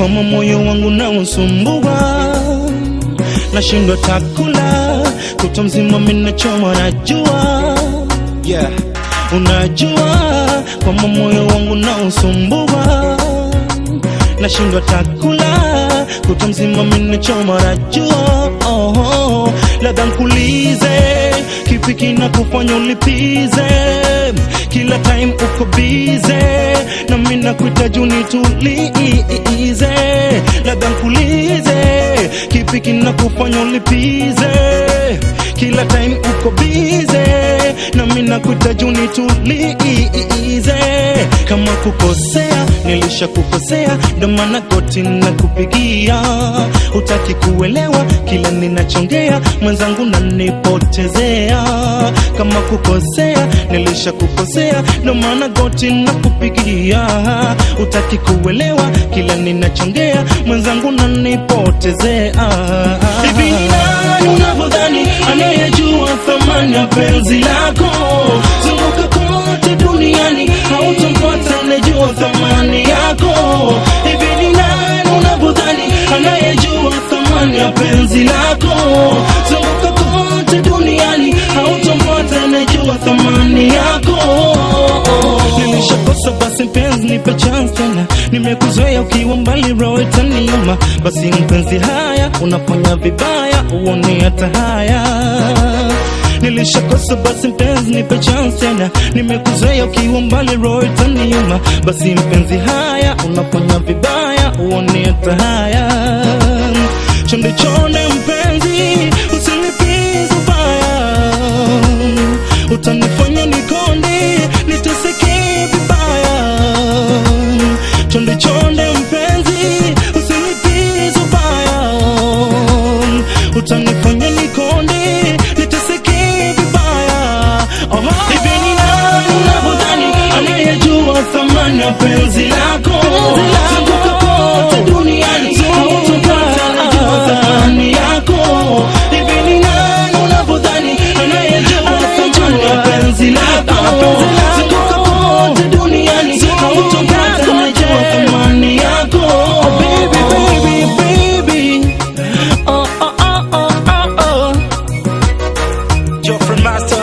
kama moyo wangu na usumbua, nashindwa takula kuto mzima, minachoma najua, yeah. Unajua kama moyo wangu na usumbua, nashindwa takula kuto mzima, minachoma najua, oh, oh. Labda nkulize kipi kinakufanya ulipize kila time uko bize na mimi nakuhitaji unitulize, labda nkulize kipi kinakufanya ulipize kila time uko bize na mimi nakuhitaji unitulize. Kama kukosea nilishakukosea, ndo maana goti nakupigia, hutaki kuelewa kila ninachongea, mwenzangu nanipotezea. Kama kukosea nilishakukosea, ndo maana goti nakupigia, hutaki kuelewa kila ninachongea, mwenzangu nanipotezea. Hivi ni nani unavyodhani anayejua thamani ya penzi lako? Zunguka kote duniani, hautampata anayejua thamani yako. Hivi ni nani unavyodhani anayejua thamani ya penzi lako? Zunguka kote duniani, hautampata anayejua thamani yako. Nilishakosa basi mpenzi, nipe chance tena, nimekuzoea ukiwa mbali, roho itaniuma. Basi mpenzi, haya unafanya vibaya, uone hata haya Nilishakosa basi mpenzi, nipe chance tena, nimekuzoea ukiwa mbali, roho itaniuma. Basi mpenzi, haya unafanya vibaya, uone hata haya. Chonde chonde mpenzi, usinipize ubaya, utanifanya nikonde, niteseke vibaya. Chonde chonde mpenzi, usinipize ubaya, utanifanya nikonde, niteseke vibaya. Oh, hivi ni nani unavyodhani anayejua thamani ya penzi lako? Zunguka kote duniani, hautapata anayejua thamani yako. Hivi ni nani unavyodhani anayejua thamani ya penzi lako? Zunguka kote duniani, hautapata anayejua thamani yako. Oh, baby, baby, baby. Oh, oh, oh, oh, oh, oh. Geoffrey Master